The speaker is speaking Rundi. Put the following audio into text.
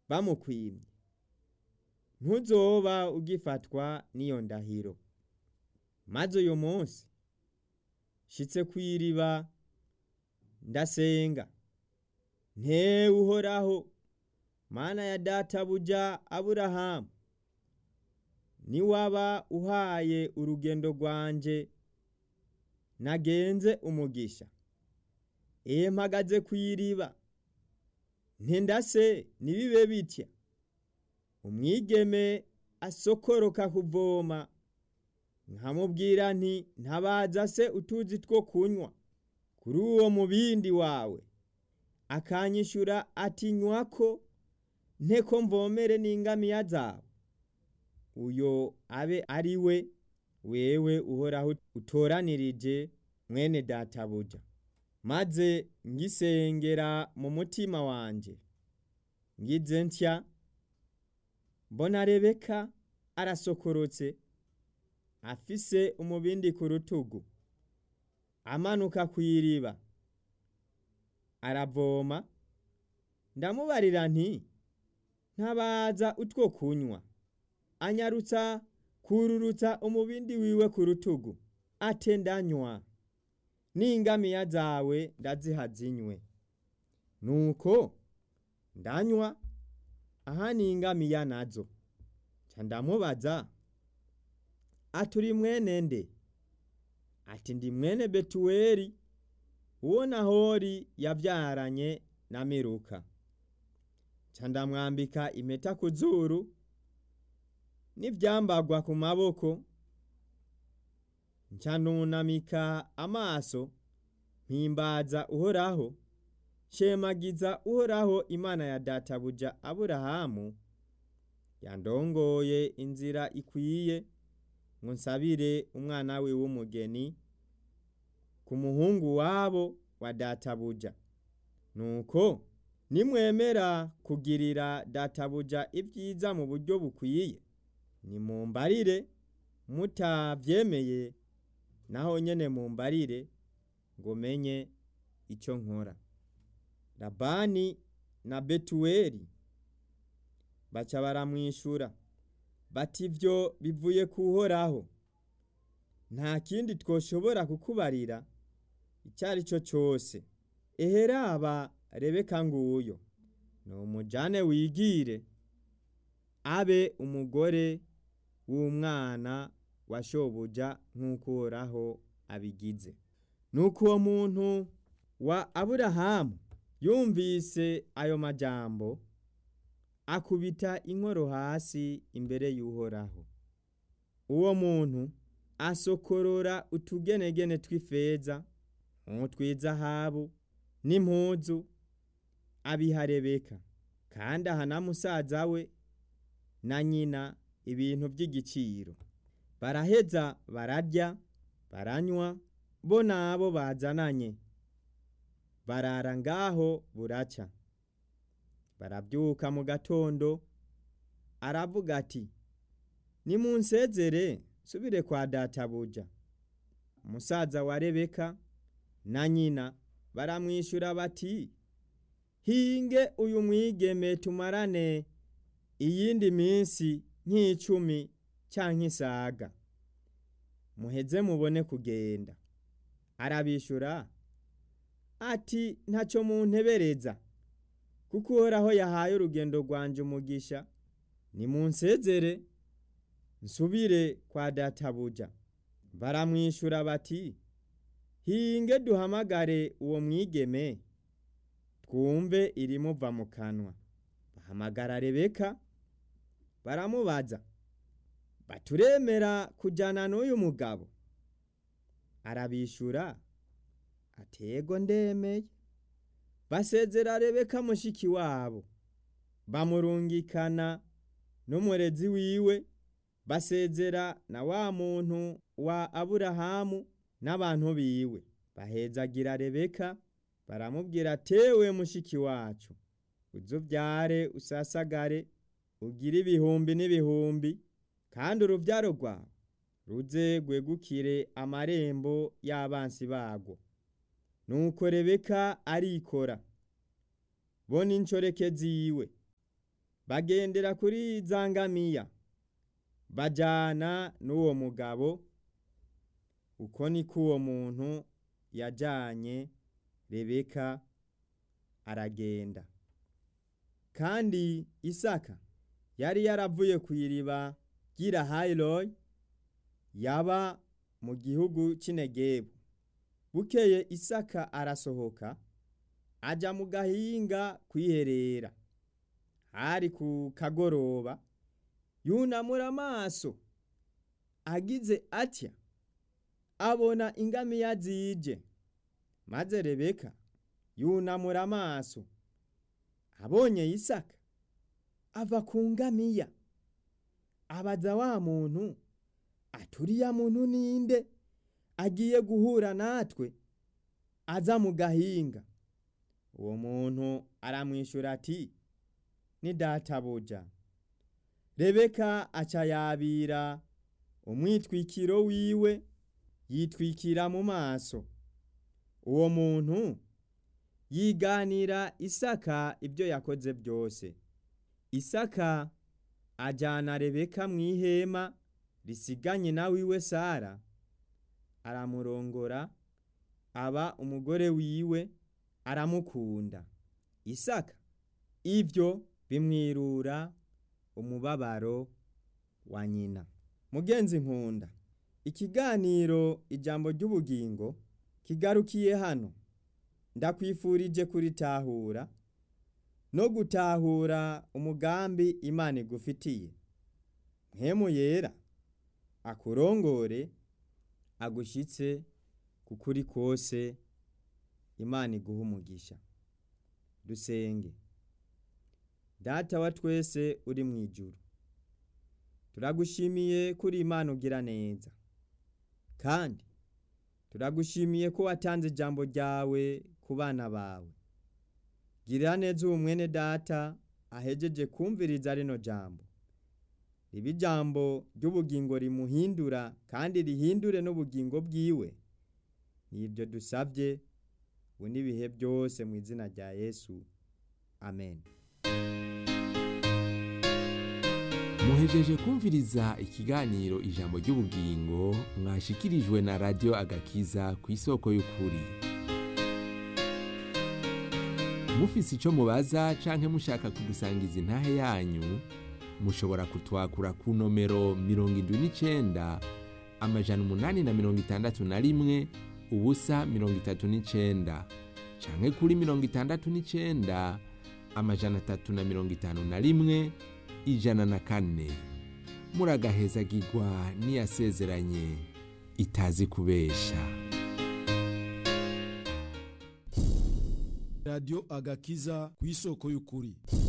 bamukwimye ntuzoba ugifatwa n'iyo ndahiro maze uyu munsi shitse kw'iriba ndasenga ntewe uhoraho mana ya databuja aburahamu niwaba uhaye urugendo rwanje nagenze umugisha ehe mpagaze kw'iriba ntendase nibibe bitya umwigeme asokoroka kuvoma nkamubwira nti ntabaza se utuzi two kunywa kuri uwo mubindi wawe akanyishura ati nywako nteko mvomere n'ingamiya zawe uyo abe ari we wewe uhoraho utoranirije mwene databuja maze ngisengera mu mutima wanje ngize ntya mbona rebeka arasokorotse afise umubindi ku rutugu amanuka kw'iriba aravoma ndamubarira nti ntabaza utwo kunywa anyarutsa kururutsa umubindi wiwe ku rutugu ate ndanywa n'ingamiya zawe ndaziha zinywe nuko ndanywa aha n'ingamiya nazo ca ndamubaza aturi mwene nde ati ndi mwene betuweli uwo nahori yavyaranye na miruka ca ndamwambika impeta ku zuru n'ivyambagwa ku maboko nca nunamika amaso mpimbaza uhoraho shemagiza uhoraho imana ya databuja aburahamu yandongoye inzira ikwiye ngo nsabire umwana we w'umugeni ku muhungu wabo wa databuja nuko nimwemera kugirira databuja ibyiza mu buryo bukwiye nimumbarire mutavyemeye naho nyene mumbarire ngo menye ico nkora labani na betuweli baca baramwishura bati ivyo bivuye kuhoraho nta kindi twoshobora kukubarira icyo ari cyo cyose eheraba rebeka nguyo ni umujane wigire abe umugore w'umwana wa shobuja nk'uko uhoraho abigize nuko uwo muntu wa aburahamu yumvise ayo majambo akubita inkoro hasi imbere y'uhoraho uwo muntu asokorora utugenegene tw'ifeza nk'utw'izahabu n'impuzu abiha rebeka kandi aha na musaza we na nyina ibintu by'igiciro baraheza bararya baranywa bo nabo bazananye barara ngaho buraca barabyuka mu gatondo aravuga ati nimunsezere nsubire kwa databuja umusaza wa rebeka na nyina baramwishyura bati hinge uyu mwigeme tumarane iyindi minsi nk'icumi cyangwa isaga muheze mubone kugenda arabishyura ati ntacyo muntebereza kuko uhoraho yahaye urugendo rwanje umugisha nimunsezere nsubire kwa databuja baramwishyura bati hinge duhamagare uwo mwigeme twumve irimuva mu kanwa bahamagara rebeka baramubaza baturemera kujyana n'uyu mugabo arabishyura atego ndemeye basezera rebeka mushiki wabo bamurungikana n'umurezi wiwe basezera na wa muntu wa aburahamu n'abantu biwe bahezagira rebeka baramubwira tewe mushiki wacu uzubyare usasagare ugire ibihumbi n'ibihumbi kandi urubyaro rwawe ruze rwegukire amarembo y'abansi bagwo nuko rebeka arikora bo n'inshoreke ziwe bagendera kuri za ngamiya bajana n'uwo mugabo uko niko uwo muntu yajanye rebeka aragenda kandi isaka yari yaravuye ku iriba ry'irahayiroyi yaba mu gihugu cy'inegebu bukeye isaka arasohoka aja mu gahinga kwiherera hari ku kagoroba yunamura amaso agize atya abona ingamiya zije maze rebeka yunamura amaso abonye isaka ava ku ngamiya abaza wa muntu aturiya muntu ninde agiye guhura natwe aza mu gahinga uwo muntu aramwishyura ati ni databuja rebeka aca yabira umwitwikiro wiwe yitwikira mu maso uwo muntu yiganira isaka ibyo yakoze byose isaka ajyana rebeka mu ihema risiganye na wiwe sara aramurongora aba umugore wiwe aramukunda isaka ibyo bimwirura umubabaro wa nyina mugenzi nkunda ikiganiro ijambo ry'ubugingo kigarukiye hano ndakwifurije kuritahura no gutahura umugambi imana igufitiye mpemu yera akurongore agushyitse kukuri kose imana iguha umugisha dusenge data wa twese uri mu ijuru turagushimiye kuri imana ugira neza kandi turagushimiye ko watanze ijambo ryawe ku bana bawe girira neza uwo mwene data ahejeje kumviriza rino jambo riba ijambo ry'ubugingo rimuhindura kandi rihindure n'ubugingo bwiwe nibyo dusabye ubu n'ibihe byose mu izina rya yesu amen muhejeje kumviriza ikiganiro ijambo ry'ubugingo mwashikirijwe na radiyo agakiza ku isoko y'ukuri mufise icyo mubaza canke mushaka kudusangiza intahe yanyu mushobora kutwakura ku nomero mirongo indwi n'icenda amajana umunani na mirongo itandatu na rimwe ubusa mirongo itatu n'icenda canke kuri mirongo itandatu n'icenda amajana atatu na mirongo itanu na rimwe ijana na kane muragahezagirwa n'iyasezeranye itazi kubesha radiyo agakiza ku isoko y'ukuri